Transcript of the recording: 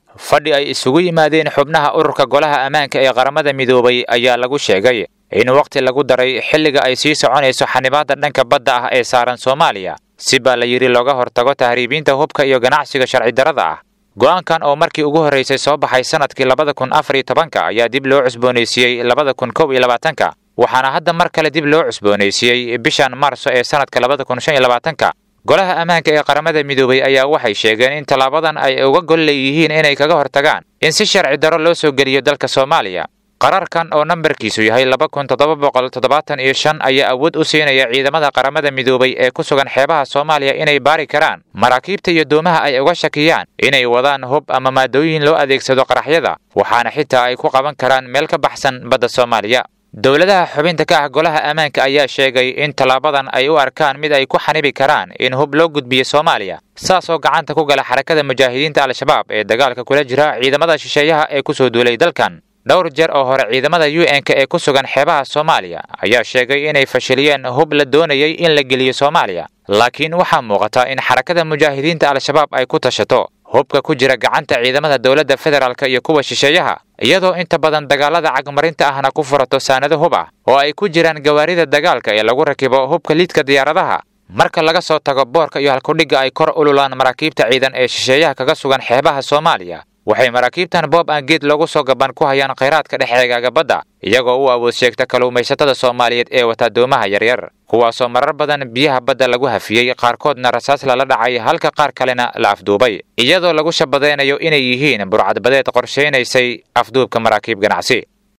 fadhi ay isugu yimaadeen xubnaha ururka golaha ammaanka ee qaramada midoobay ayaa lagu sheegay in wakhti lagu daray xilliga ay sii soconayso xanibaadda dhanka badda ah ee saaran soomaaliya si baa la yidhi looga hortago tahriibiinta hubka iyo ganacsiga sharci darrada ah go'aankan oo markii ugu horraysay soo baxay sannadkii labada kun afar iyo tobanka ayaa dib loo cusboonaysiiyey labada kun kow iyo labaatanka waxaana hadda mar kale dib loo cusboonaysiiyey bishan maarso ee sannadka labada kun shan iyo labaatanka golaha ammaanka ee qaramada midoobay ayaa waxay sheegeen in tallaabadan ay uga gol leeyihiin inay kaga hortagaan in si sharci darro loo soo geliyo dalka soomaaliya qararkan oo nambarkiisu yahay laba kun toddoba boqol toddobaatan iyo shan ayaa awood u siinaya ciidamada qaramada midoobay ee ku sugan xeebaha soomaaliya inay baari karaan maraakiibta iyo doomaha ay uga shakiyaan inay wadaan hub ama maadooyin loo adeegsado qaraxyada waxaana xitaa ay ku qaban karaan meel ka baxsan badda soomaaliya dowladaha xubinta ka ah golaha ammaanka ayaa sheegay in tallaabadan ay u arkaan mid ay ku xanibi karaan in hub loo gudbiyo soomaaliya saasoo gacanta ku gala xarakada mujaahidiinta al-shabaab ee dagaalka kula jira ciidamada shisheeyaha ee ku soo duulay dalkan dhowr jeer oo hore ciidamada u n-ka ee ku sugan xeebaha soomaaliya ayaa sheegay inay fashiliyeen hub la doonayay in la geliyo soomaaliya laakiin waxaa muuqata in xarakada mujaahidiinta al-shabaab ay ku tashato hubka ku jira gacanta ciidamada dowladda federaalk iyo kuwa shisheeyaha iyadoo inta badan dagaalada cagmarinta ahna ku furato saanado hub ah oo ay ku jiraan gawaarida dagaalka ee lagu rakibo hubka liidka diyaaradaha marka laga soo tago boorka iyo halkudhigga ay kor ululaan maraakiibta ciidan ee shisheeyaha kaga sugan xeebaha soomaaliya waxay maraakiibtan boob aan geed loogu soo gaban ku hayaan khayraadka dhexeegaaga badda iyagoo u awood sheegta kalluumaysatada soomaaliyeed ee wata doomaha yaryar kuwaasoo marar badan biyaha badda lagu hafiyey qaarkoodna rasaas lala dhacay halka qaar kalena la afduubay iyadoo lagu shabadaynayo inay yihiin burcadbadeed qorshaynaysay afduubka maraakiib ganacsi